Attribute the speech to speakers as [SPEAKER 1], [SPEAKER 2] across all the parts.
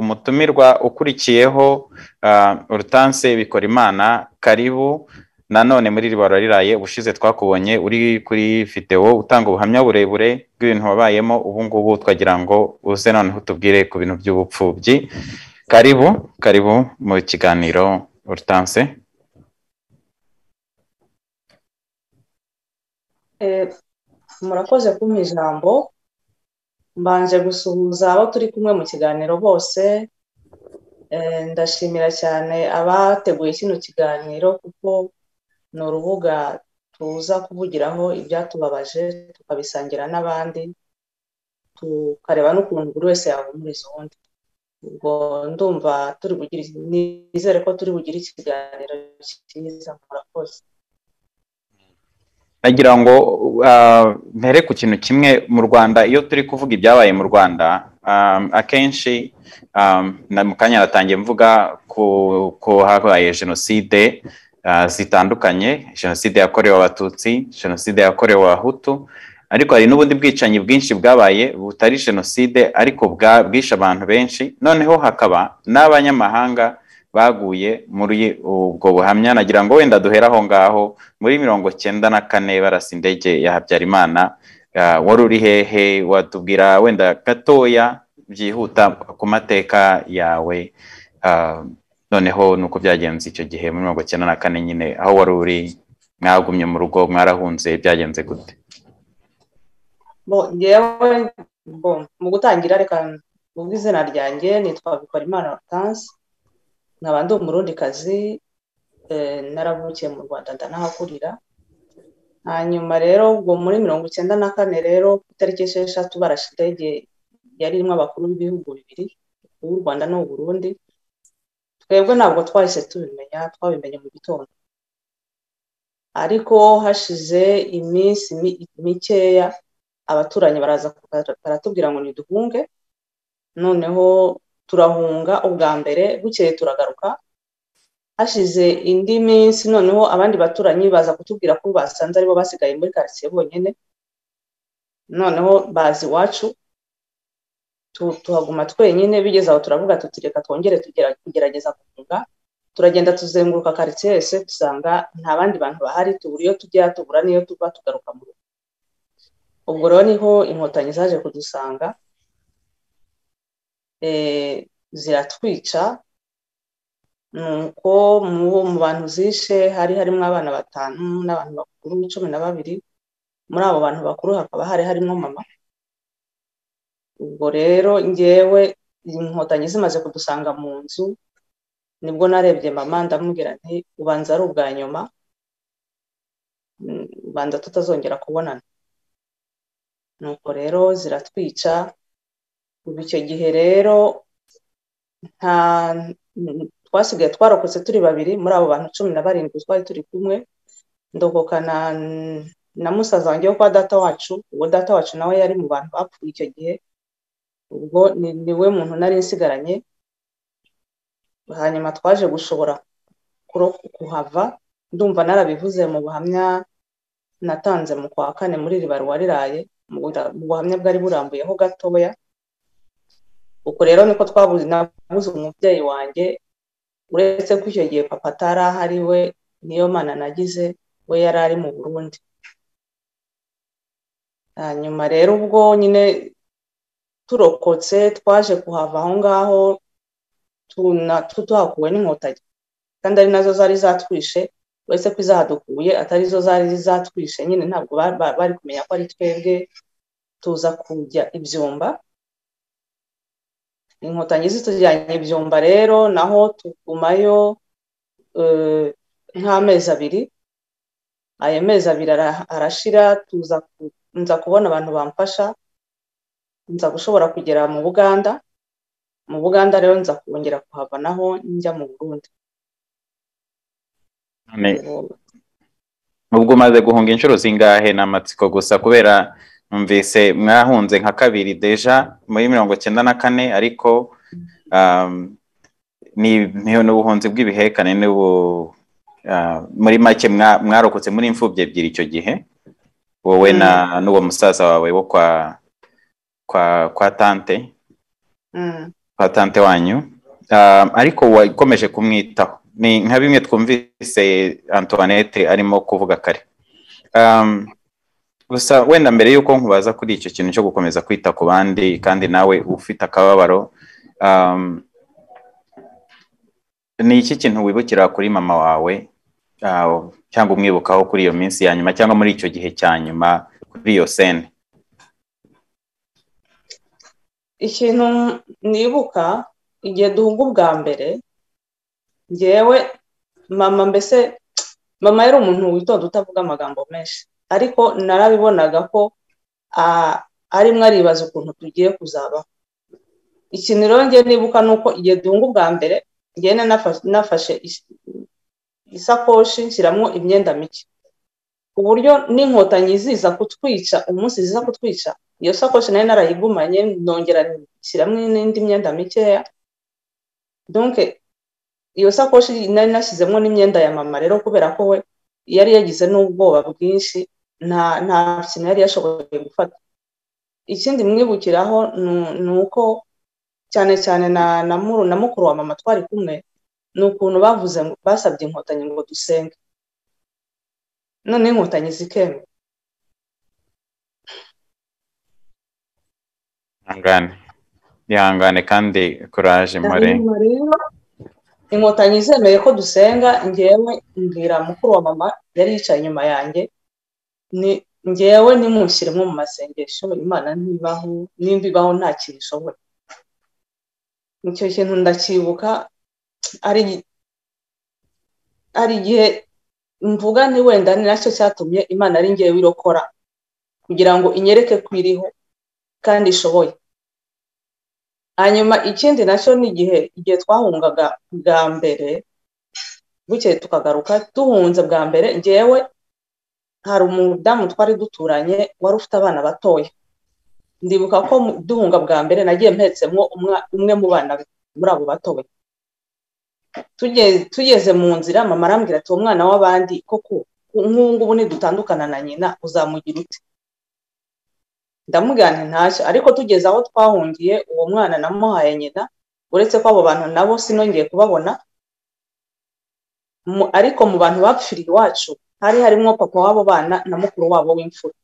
[SPEAKER 1] umutumirwa ukurikiyeho Hortense Bikorimana karibu nanone muri ribarura riraye ubushize twakubonye uri kuri videwo utanga ubuhamya burebure bw'ibintu wabayemo ubu ngubu twagira ngo uze noneho utubwire ku bintu by'ubupfubyi karibu karibu mu kiganiro Hortense
[SPEAKER 2] murakoze kumpa ijambo mbanje gusuhuza abo turi kumwe mu kiganiro bose ndashimira cyane abateguye kino kiganiro kuko ni urubuga tuza kuvugiraho ibyatubabaje tukabisangira n'abandi tukareba n'ukuntu buri wese yahumuriza undi ubwo ndumva turi bugire nizere ko turi bugire ikiganiro cyiza murakoze
[SPEAKER 1] nagira ngo mpere ku kintu kimwe mu rwanda iyo turi kuvuga ibyabaye mu rwanda akenshi mu kanya natangiye mvuga ko habaye jenoside zitandukanye jenoside yakorewe abatutsi jenoside yakorewe abahutu ariko hari n'ubundi bwicanyi bwinshi bwabaye butari jenoside ariko bwishe abantu benshi noneho hakaba n'abanyamahanga baguye muri ubwo buhamya nagira ngo wenda duhere aho ngaho muri mirongo cyenda na kane barasa indege ya habyarimana wari uri hehe watubwira wenda gatoya byihuta ku mateka yawe noneho ni uko byagenze icyo gihe muri mirongo cyenda na kane nyine aho wari uri mwagumye mu rugo mwarahunze byagenze gute
[SPEAKER 2] mu gutangira reka ubwo izina ryanjye nitwa bikorimana hortense nkaba ndi umurundikazi naravukiye mu rwanda ndanahakurira hanyuma rero ubwo muri mirongo icyenda na kane rero ku itariki esheshatu barashe indege yari irimo abakuru b'ibihugu bibiri uw'u rwanda n'uw'u burundi twebwe ntabwo twahise tubimenya twabimenye mu gitondo ariko hashize iminsi mikeya abaturanyi baraza baratubwira ngo niduhunge noneho turahunga ubwa mbere bukeye turagaruka hashize indi minsi noneho abandi baturanyi baza kutubwira ko basanze aribo basigaye muri karitsiye bonyine noneho bazi iwacu tuhaguma twenyine bigeze aho turavuga tuti reka twongere kugerageza guhunga turagenda tuzenguruka karitsiye yose dusanga nta bandi bantu bahari tubura iyo tujya tubura n'iyo tuva tugaruka mu rugo ubwo rero niho inkotanyi zaje kudusanga ziratwica nuko mu bantu zishe hari harimo abana batanu n'abantu bakuru cumi na babiri muri abo bantu bakuru hakaba hari harimo mama ubwo rero ngewe inkotanyi zimaze kudusanga mu nzu nibwo narebye mama ndamubwira nti ubanza ari ubwa nyuma ubanza tutazongera kubonana nuko rero ziratwica ubu icyo gihe rero nta twasigaye twarokotse turi babiri muri abo bantu cumi na barindwi twari turi kumwe ndokokana na musaza wanjye wo kwa data wacu uwo data wacu nawe yari mu bantu bapfuye icyo gihe ubwo ni we muntu nari nsigaranye hanyuma twaje gushobora kuhava ndumva narabivuze mu buhamya natanze mu kwa kane muri ribarwa riraye mu buhamya bwari burambuyeho gatoya ubwo rero niko twabuze nabuze umubyeyi wanjye uretse ko icyo gihe papa atari ahari we niyo mana nagize we yari ari mu burundi hanyuma rero ubwo nyine turokotse twaje kuhava aho ngaho tuhakuwe n'inkotanyi kandi ari nazo zari zatwishe uretse ko izahadukuye atari zo zari zatwishe nyine ntabwo bari kumenya ko ari twebwe tuza kujya ibyumba inkotanyi zitujyanye ibyumba rero naho tugumayo nk'amezi abiri ayo mezi abiri arashira nza kubona abantu bamfasha nza gushobora kugera mu buganda mu buganda rero nza kongera kuhava naho njya mu burundi
[SPEAKER 1] ubwo umaze guhunga inshuro zingahe ni amatsiko gusa kubera numvise mwahunze nka kabiri deja muri mirongo cyenda na kane ariko ni ubuhunzi bw'ibihekane muri make mwarokotse muri imfubyi ebyiri icyo gihe wowe n'uwo musaza wawe wo kwa kwa tante kwa tante wanyu ariko wakomeje kumwitaho ni nka bimwe twumvise antoinette arimo kuvuga kare gusa wenda mbere y'uko nkubaza kuri icyo kintu cyo gukomeza kwita ku bandi kandi nawe ufite akababaro ni iki kintu wibukira kuri mama wawe cyangwa umwibukaho kuri iyo minsi ya nyuma cyangwa muri icyo gihe cya nyuma kuri iyo sene
[SPEAKER 2] ikintu nibuka igihe duhunga ubwa mbere ngewe mama mbese mama yari umuntu witonda utavuga amagambo menshi ariko narabibonaga ko arimo aribaza ukuntu tugiye kuzabaho ikintu rero ngewe nibuka ni uko igihe duhunga ubwa mbere ngene nafashe isakoshi nshyiramo imyenda mike ku buryo n'inkotanyi ziza kutwica umunsi ziza kutwica iyo sakoshi nayo narayigumanye nongera nshyiramo n'indi myenda mikeya donke iyo sakoshi nari nashyizemo n'imyenda ya mama rero kubera ko we yari yagize n'ubwoba bwinshi nta nta kintu yari yashoboye gufata ikindi mwibukiraho ni uko cyane cyane na mukuru wa mama twari kumwe ni ukuntu bavuze basabye inkotanyi ngo dusenge none inkotanyi zikemera
[SPEAKER 1] ihangane ihangane kandi kuraje mpore
[SPEAKER 2] inkotanyi zemeye ko dusenga ngewe mbwira mukuru wa mama yari yicaye inyuma yanjye ngewe nimushyiremo mu masengesho imana ntibaho nimba ibaho nta kintu ishoboye icyo kintu ndacyibuka hari igihe mvuga ni wenda ni nacyo cyatumye imana ari ngewe irokora kugira ngo inyereke ko iriho kandi ishoboye hanyuma ikindi nacyo ni igihe igihe twahungaga bwa mbere bukeye tukagaruka duhunze bwa mbere ngewe hari umudamu twari duturanye wari ufite abana batoya ndibuka ko duhunga bwa mbere nagiye mpetsemo umwe mu bana muri abo batoya tugeze mu nzira mama arambwira ati uwo mwana w'abandi koko nk'ubu ngubu nidutandukana na nyina uzamugira ute ndamugana ntashya ariko tugeze aho twahungiye uwo mwana namuhaye nyina uretse ko abo bantu nabo sinongeye kubabona ariko mu bantu bapfiriye iwacu hari harimo papa w'abo bana na mukuru wabo w'imfura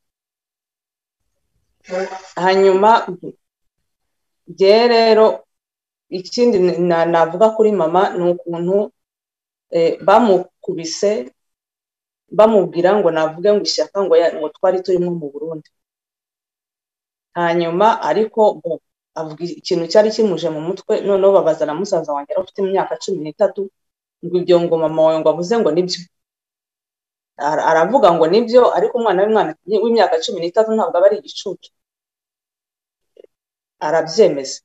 [SPEAKER 2] hanyuma bye rero ikindi navuga kuri mama ni ukuntu bamukubise bamubwira ngo navuge ngo ishyaka ngo twari turimo mu burundi hanyuma ariko avuga ikintu cyari kimuje mu mutwe noneho babaza na musaza wanjye yari ufite imyaka cumi n'itatu ngo ibyo ngo mama wawe ngo avuze ngo nibyo aravuga ngo nibyo ariko umwana w'imyaka cumi n'itatu ntabwo aba ari igicucu arabyemeza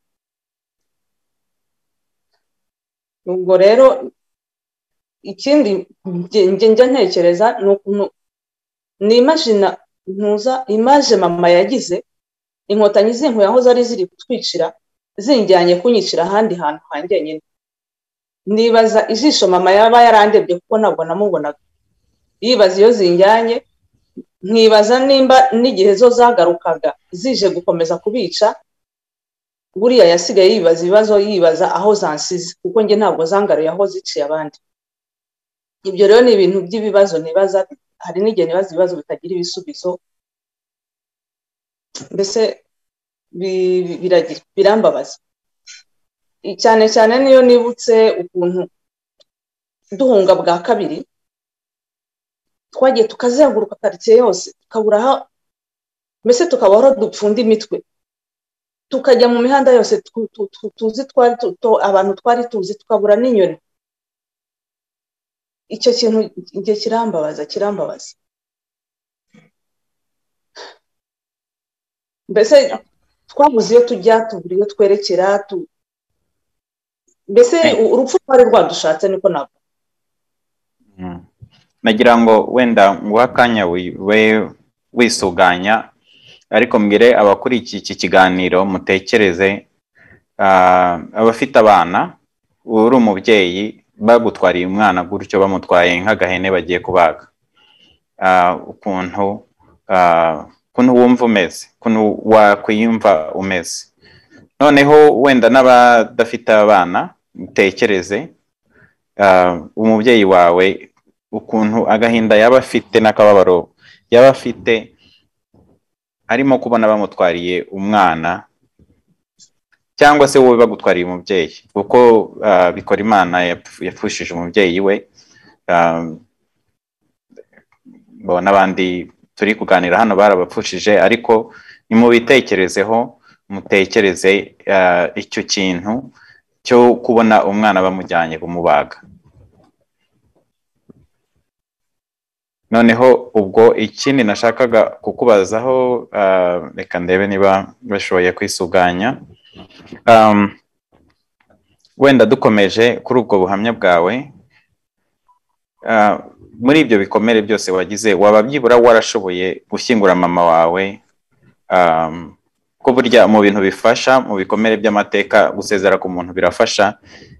[SPEAKER 2] ubwo rero ikindi njya ntekereza ni ukuntu ni imajina ntuza imaje mama yagize inkotanyi z'inkuye aho zari ziri kutwicira zinjyanye kunyicira ahandi hantu hanjye nyine nibaza ijisho mama yaba yarandebye kuko ntabwo namubonaga yibaza iyo zinjyanye nkibaza nimba n'igihe zo zagarukaga zije gukomeza kubica buriya yasigaye yibaza ibibazo yibaza aho zansize kuko njye ntabwo zangaruye aho ziciye abandi ibyo rero ni ibintu by'ibibazo nibaza hari n'igihe nibaza ibibazo bitagira ibisubizo mbese birambabaza cyane cyane niyo nibutse ukuntu duhunga bwa kabiri twagiye tukazenguruka karitsiye yose tukabura aho mbese tukaba aho dupfunda imitwe tukajya mu mihanda yose tuzi abantu twari tuzi tukabura n'inyoni icyo kintu igihe kirambabaza kirambabaza mbese twabuze iyo tujya tubura iyo twerekera mbese urupfu rwari rwadushatse niko ntabwo
[SPEAKER 1] nagira ngo wenda nguhe akanya wisuganya ariko mbwire abakurikiye iki kiganiro mutekereze abafite abana uri umubyeyi bagutwariye umwana gutyo bamutwaye nk'agahene bagiye kubaga ukuntu ukuntu wumva umeze ukuntu wakwiyumva umeze noneho wenda n'abadafite abana mutekereze umubyeyi wawe ukuntu agahinda yaba afite n'akababaro yaba afite arimo kubona bamutwariye umwana cyangwa se wowe bagutwariye umubyeyi kuko bikora imana yapfushije umubyeyi we n'abandi turi kuganira hano barabapfushije ariko nimubitekerezeho mutekereze icyo kintu cyo kubona umwana bamujyanye kumubaga noneho ubwo ikindi nashakaga kukubazaho reka ndebe niba bashoboye kwisuganya wenda dukomeje kuri ubwo buhamya bwawe muri ibyo bikomere byose wagize waba byibura warashoboye gushyingura mama wawe ko burya mu bintu bifasha mu bikomere by'amateka gusezera ku muntu birafasha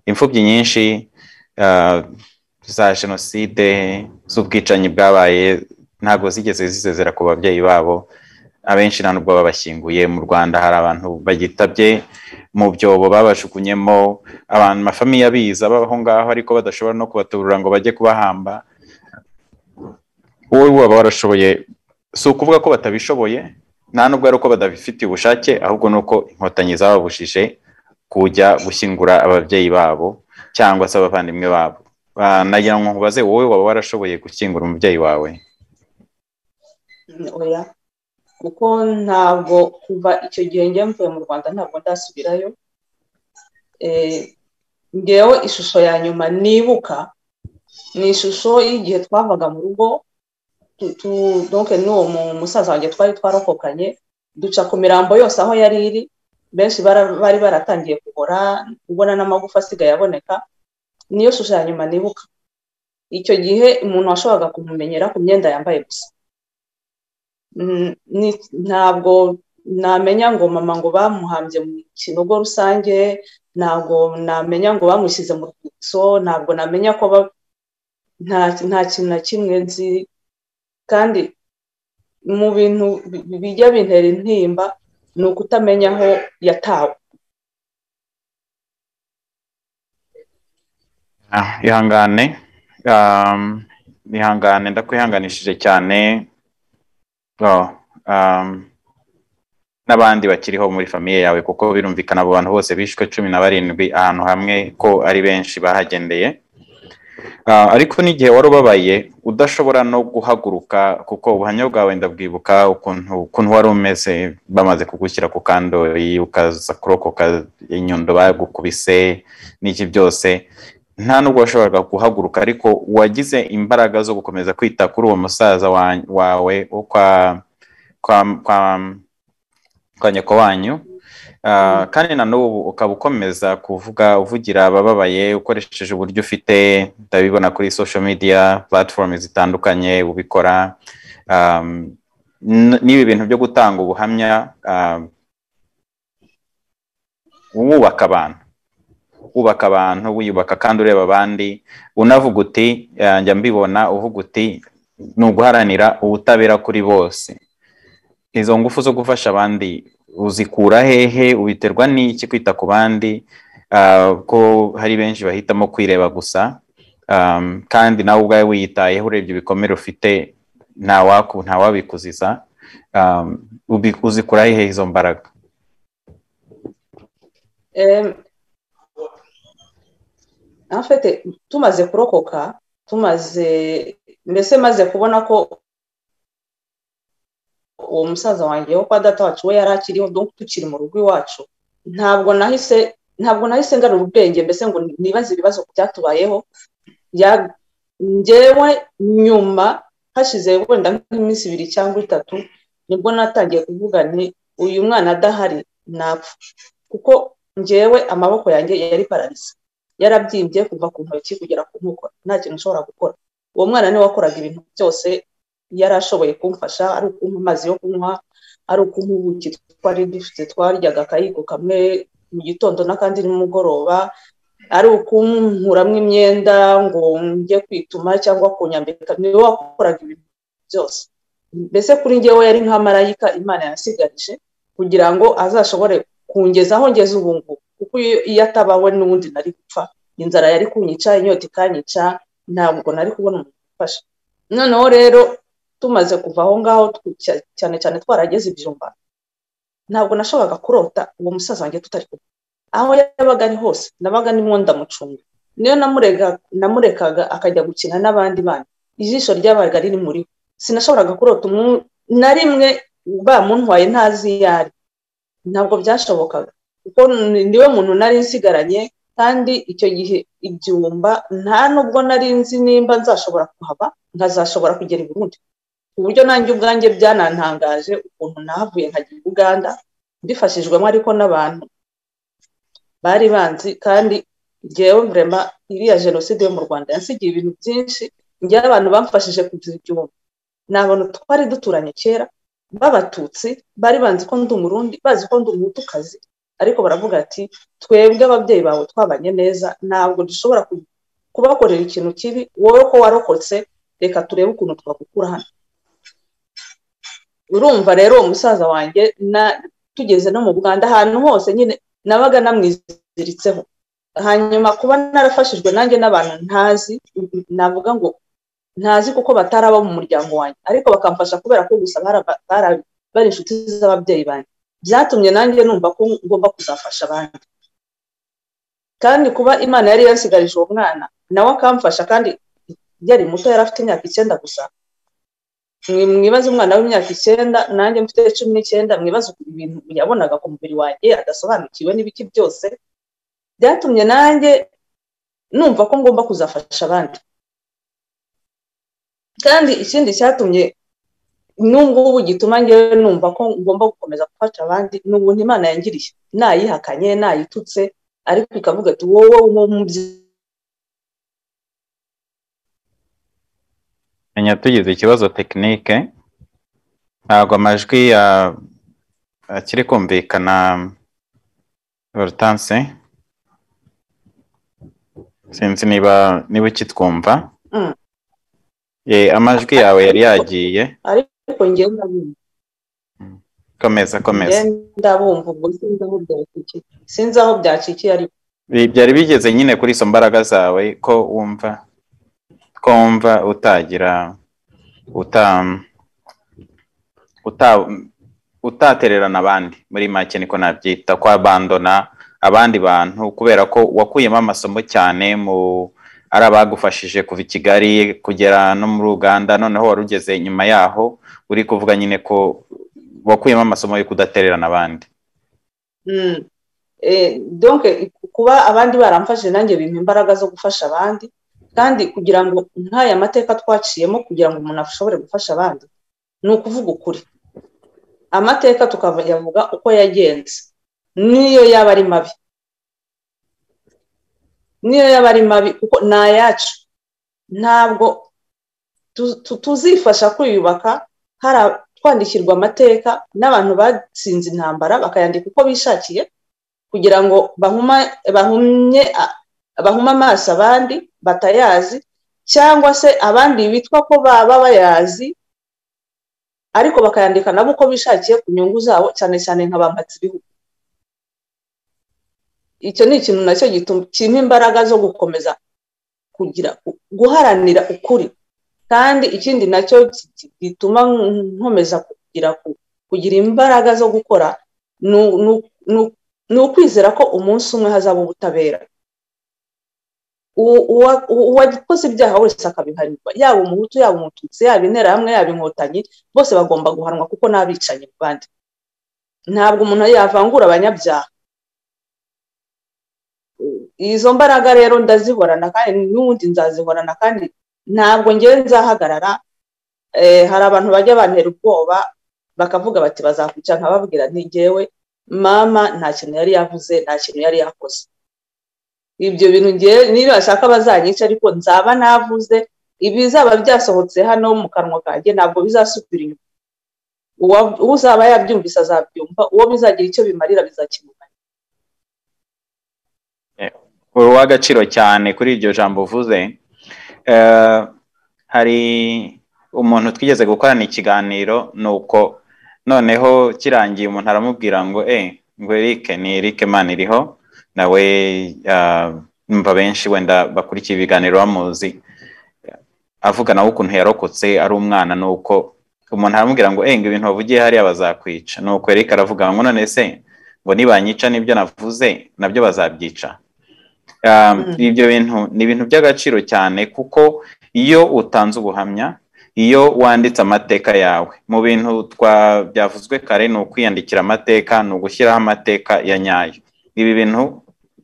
[SPEAKER 1] imfubyi nyinshi za jenoside z'ubwicanyi bwabaye ntabwo zigeze zisezera ku babyeyi babo abenshi nta nubwo babashyinguye mu rwanda hari abantu bagitabye mu byobo babajugunyemo abantu amafamiye abiza babaho ngaho ariko badashobora no kubaturura ngo bajye kubahamba wowe waba warashoboye si ukuvuga ko batabishoboye nta nubwo ari uko badabifitiye ubushake ahubwo ni uko inkotanyi zababushije kujya gushyingura ababyeyi babo cyangwa se abavandimwe babo nagira ngo nkubaze wowe waba warashoboye gushyingura umubyeyi wawe
[SPEAKER 2] kuko ntabwo kuva icyo gihe njya mvuye mu rwanda ntabwo ndasubirayo ngewe ishusho ya nyuma nibuka ni ishusho y'igihe twavaga mu rugo doke n'uwo musaza wanjye twari twarokokanye duca ku mirambo yose aho yari iri benshi bari baratangiye kugora kubona n'amagufa asigaye aboneka niyo shusho ya nyuma nibuka icyo gihe umuntu washoboraga kumumenyera ku myenda yambaye gusa ntabwo namenya ngo mama ngo bamuhambye mu kinogo rusange ntabwo namenya ngo bamushyize mu rwibutso ntabwo namenya ko nta kintu na kimwe nzi kandi mu bintu bijya bintera intimba ni ukutamenya aho yatawe
[SPEAKER 1] ihangane ihangane ndakwihanganishije cyane n'abandi bakiriho muri famiye yawe kuko birumvikana abo bantu bose bishwe cumi na barindwi ahantu hamwe ko ari benshi bahagendeye ariko n'igihe wari ubabaye udashobora no guhaguruka kuko ubuhamya bwawe ndabwibuka ukuntu wari umeze bamaze kugushyira ku kandoyi ukaza kurokoka inyundo bagukubise n'iki byose nta nubwo washoboraga guhaguruka ariko wagize imbaraga zo gukomeza kwita kuri uwo musaza wawe wo kwa nyoko wanyu kandi na n'ubu ukaba ukomeza kuvuga uvugira abababaye ukoresheje uburyo ufite ndabibona kuri social media platform zitandukanye ubikora n'ibi bintu byo gutanga ubuhamya wubaka abantu wubaka abantu wiyubaka kandi ureba abandi unavuga uti njya mbibona uvuga uti ni uguharanira ubutabera kuri bose izo ngufu zo gufasha abandi uzikura hehe ubiterwa n'iki kwita ku bandi ko hari benshi bahitamo kwireba gusa kandi nawe ubwawe wiyitayeho urebye ibikomere ufite ntawabikuziza uzikura hehe izo mbaraga
[SPEAKER 2] afite tumaze kurokoka tumaze mbese maze kubona ko uwo musaza wanjye wo kwa data wacu we yari akiriho tukiri mu rugo iwacu ntabwo nahise ntabwo nahise ngarura ubwenge mbese ngo nibaze ibibazo byatubayeho ngewe nyuma hashize wenda nk'iminsi ibiri cyangwa itatu nibwo natangiye kuvuga nti uyu mwana adahari napfa kuko ngewe amaboko yanjye yari pararize yarabyimbye kuva ku ntoki kugera ku nkokora nta kintu ushobora gukora uwo mwana niwe wakoraga ibintu byose yari ashoboye kumfasha ari ukumpa amazi yo kunywa ari ukumpa ubuki twari dufite twaryaga akayiko kamwe mu gitondo n'akandi nimugoroba ari ukunkuramo imyenda ngo njye kwituma cyangwa kunyambika niwe wakoraga ibintu byose mbese kuri ngewe yari nka marayika imana yasigarije kugira ngo azashobore kungeza aho ngeze ubu ngubu kuko iyo atabawe n'ubundi nari gupfa inzara yari kunyica inyota ikanyica ntabwo nari kubona umuntu ufasha noneho rero tumaze kuva aho ngaho cyane cyane twarageze ibyumba ntabwo nashoboraga kurota uwo musaza wanjye tutari kumwe aho yabaga ari hose nabaga nimwo ndamucunga niyo namurekaga akajya gukina n'abandi bana ijisho ryabaga riri muri sinashoboraga kurota na rimwe bamuntwaye ntazi iyo ari ntabwo byashobokaga kuko niwe muntu nari nsigaranye kandi icyo gihe igihumba nta nubwo nari nzi nimba nzashobora kuhaba nkazashobora kugera i burundi ku buryo nanjye ubwanjye byanantangaje ukuntu nahavuye nkajya i uganda mbifashijwemo ariko n'abantu bari banzi kandi ngewe murema iriya jenoside yo mu rwanda yasigiye ibintu byinshi ngewe abantu bamfashije kugira igihumbi ni abantu twari duturanye kera b'abatutsi bari banzi ko ndi umurundi bazi ko ndi umutukazi ariko baravuga ati twebwe ababyeyi bawe twabanye neza ntabwo dushobora kubakorera ikintu kibi wowe ko warokotse reka turebe ukuntu twagukura hano urumva rero uwo musaza wanjye tugeze no mu buganda ahantu hose nyine nabaga namwiziritseho hanyuma kuba narafashijwe nanjye n'abantu ntazi navuga ngo ntazi kuko bataraba mu muryango wanjye ariko bakamfasha kubera ko gusa bari inshuti z'ababyeyi banjye byatumye nanjye numva ko ngomba kuzafasha abandi kandi kuba imana yari yasigarije uwo mwana nawe akamfasha kandi yari muto yari afite imyaka icyenda gusa mwibaze umwana w'imyaka icyenda nanjye mfite cumi n'icyenda mwibaze ibintu yabonaga ku mubiri wanjye adasobanukiwe n'ibiki byose byatumye nanjye numva ko ngomba kuzafasha abandi kandi ikindi cyatumye n'ubungubu gituma ngewe numva ko ngomba gukomeza gufasha abandi ni ubuntu imana yangiriye nayihakanye nayitutse ariko ikavuga ati wowe nk'umubyeyi
[SPEAKER 1] menya tugize ikibazo tekinike ntabwo amajwi akiri kumvikana vorotanse sinzi niba niba ukitwumva amajwi yawe yari yagiye
[SPEAKER 2] ariko ngewe ndabumva
[SPEAKER 1] komeza komeza
[SPEAKER 2] ndabumva ubwo sinzi aho byacikiye sinzi aho byacikiye ariko
[SPEAKER 1] byari bigeze nyine kuri izo mbaraga zawe ko wumva ko wumva utagira utatererana abandi muri make niko nabyita ko abandona abandi bantu kubera ko wakuyemo amasomo cyane mu ari abagufashije kuva i kigali kugera no muri uganda noneho wari ugeze nyuma yaho uri kuvuga nyine ko wakuyemo amasomo yo kudatererana abandi
[SPEAKER 2] donke kuba abandi baramfashije nanjye bimpa imbaraga zo gufasha abandi kandi kugira ngo nk'aya mateka twaciyemo kugira ngo umuntu ashobore gufasha abandi ni ukuvuga ukuri amateka tukayavuga uko yagenze niyo yaba ari mabi niyo yaba ari mabi kuko ni ayacu ntabwo tuzifasha kwiyubaka twandikirwa amateka n'abantu batsinze intambara bakayandika uko bishakiye kugira ngo bahume amaso abandi batayazi cyangwa se abandi bitwa ko baba bayazi ariko bakayandika nabo uko bishakiye ku nyungu zabo cyane cyane nka ba ibihugu icyo ni ikintu nacyo kirimo imbaraga zo gukomeza kugira guharanira ukuri kandi ikindi nacyo gituma nkomeza kugira kugira imbaraga zo gukora ni ukwizera ko umunsi umwe hazaba ubutabera uwakoze ibyaha wese akabihanirwa yaba umuhutu yaba umututsi yaba interahamwe yaba inkotanyi bose bagomba guhanwa kuko n'abicanyi mu bandi ntabwo umuntu yavangura abanyabyaha izo mbaraga rero ndazihorana kandi n'ubundi nzazihorana kandi ntabwo ngewe nzahagarara hari abantu bajya bantera ubwoba bakavuga bati bazakwica nkababwira ntigewe mama nta kintu yari yavuze nta kintu yari yakoze ibyo bintu ngewe niba bashaka bazanyica ariko nzaba navuze ibizaba byasohotse hano mu kanwa kanjye ntabwo bizasubira inyuma uzaba yabyumvise azabyumva uwo bizagira icyo bimarira bizakemuka
[SPEAKER 1] uw'agaciro cyane kuri iryo jambo uvuze hari umuntu twigeze gukorana ikiganiro ni uko noneho kirangiye umuntu aramubwira ngo e ngo erike ni erike mani iriho nawe numva benshi wenda bakurikiye ibiganiro bamuzi avuga nawe ukuntu yarokotse ari umwana nuko umuntu aramubwira ngo ngo ibintu wavugiye hariya bazakwica nuko erike aravuga ngo none se ngo nibanyica n'ibyo navuze nabyo bazabyica ibyo bintu ni ibintu by'agaciro cyane kuko iyo utanze ubuhamya iyo wanditse amateka yawe mu bintu byavuzwe kare ni ukwiyandikira amateka ni ugushyiraho amateka ya nyayo ibi bintu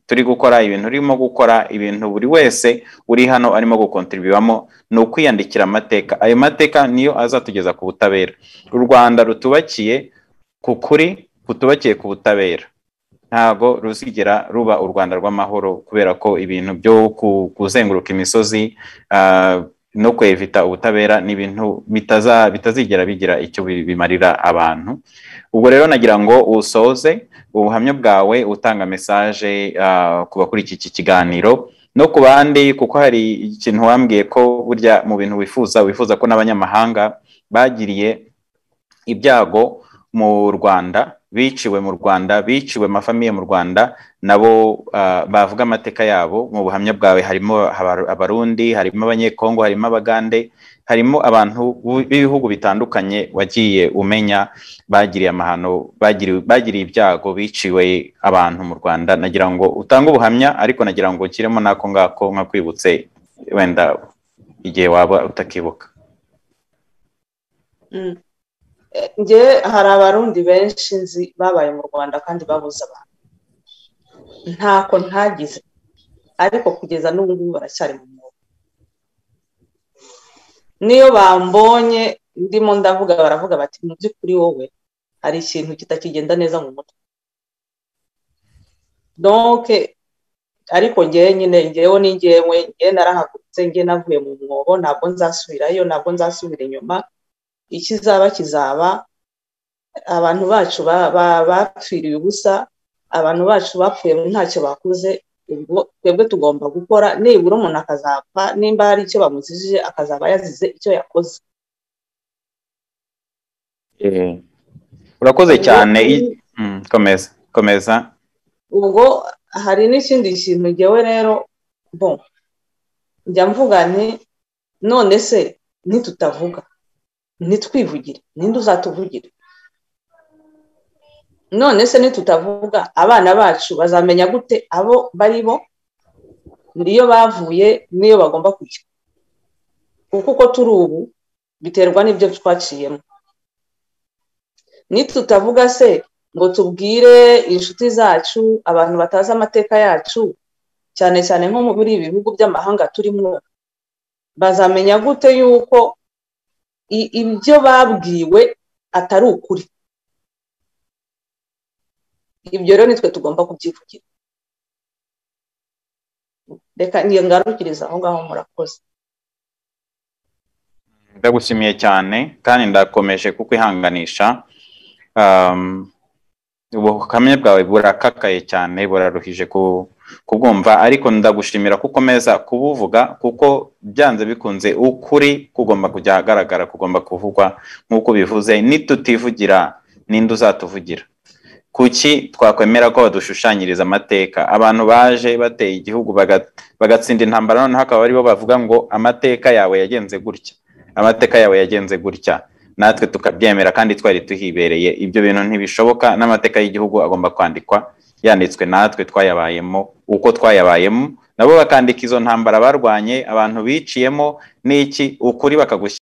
[SPEAKER 1] turi gukora ibintu urimo gukora ibintu buri wese uri hano arimo gukontribuyamo ni ukwiyandikira amateka ayo mateka niyo azatugeza ku butabera u rwanda rutubakiye ku kuri kutubakiye ku butabera ntabwo ruzigera ruba u rwanda rw'amahoro kubera ko ibintu byo kuzenguruka imisozi no kwevita ubutabera ni ibintu bitazigera bigira icyo bimarira abantu ubwo rero nagira ngo usoze ubuhamya bwawe utanga mesaje ku bakurikiye iki kiganiro no ku bandi kuko hari ikintu wambwiye ko burya mu bintu wifuza wifuza ko n'abanyamahanga bagiriye ibyago mu rwanda biciwe mu rwanda biciwe amafamiye mu rwanda nabo bavuga amateka yabo mu buhamya bwawe harimo abarundi harimo abanyekongo harimo abagande harimo abantu b'ibihugu bitandukanye wagiye umenya bagiriye amahano bagiriye ibyago biciwe abantu mu rwanda nagira ngo utange ubuhamya ariko nagira ngo ukiremo n'ako ngako nka kwibutse wenda igihe waba utakibuka
[SPEAKER 2] nge hari abarundi benshi nzi babaye mu rwanda kandi babuze abantu ntako ntagize ariko kugeza n'ubu ngubu baracyari mu mwuga niyo bambonye ndimo ndavuga baravuga bati mu by'ukuri wowe hari ikintu kitakigenda neza mu mutwe doke ariko ngewe nyine ngewe ni ngewe ngewe narahagurutse ngewe navuye mu mwobo ntabwo nzasubirayo ntabwo nzasubira inyuma ikizaba kizaba abantu bacu bapfiriye ubusa abantu bacu bapfuye ntacyo bakoze ubwo twebwe tugomba gukora nibura umuntu akazapfa nimba hari icyo bamuzijije akazaba yazize icyo yakoze
[SPEAKER 1] urakoze cyane komeza komeza
[SPEAKER 2] ubwo hari n'ikindi kintu ngewe rero bo njya mvuga nti none se ntitutavuga ntitwivugire ninde uzatuvugira none se nitutavuga abana bacu bazamenya gute abo bari bo niyo bavuye niyo bagomba kujya kuko uko turi ubu biterwa n'ibyo twaciyemo nitutavuga se ngo tubwire inshuti zacu abantu batazi amateka yacu cyane cyane nko muri ibi bihugu by'amahanga turimo bazamenya gute yuko ibyo babwiwe atari ukuri ibyo rero nitwe tugomba kubyivugira reka ntiyangarukiriza aho ngaho murakoze
[SPEAKER 1] ndagushimiye cyane kandi ndakomeje kukwihanganisha ubuhamya bwawe burakakaye cyane buraruhije kubwumva ariko ndagushimira ko ukomeza kubuvuga kuko byanze bikunze ukuri kugomba kujya ahagaragara kugomba kuvugwa nk'uko ubivuze nitutivugira ninde uzatuvugira kuki twakwemera ko badushushanyiriza amateka abantu baje bateye igihugu bagatsinda intambara noneho akaba aribo bavuga ngo amateka yawe yagenze gutya amateka yawe yagenze gutya natwe tukabyemera kandi twari tuhibereye ibyo bintu ntibishoboka n'amateka y'igihugu agomba kwandikwa yanditswe natwe twayabayemo uko twayabayemo nabo bakandika izo ntambara barwanye abantu biciyemo n'iki ukuri bakagushyira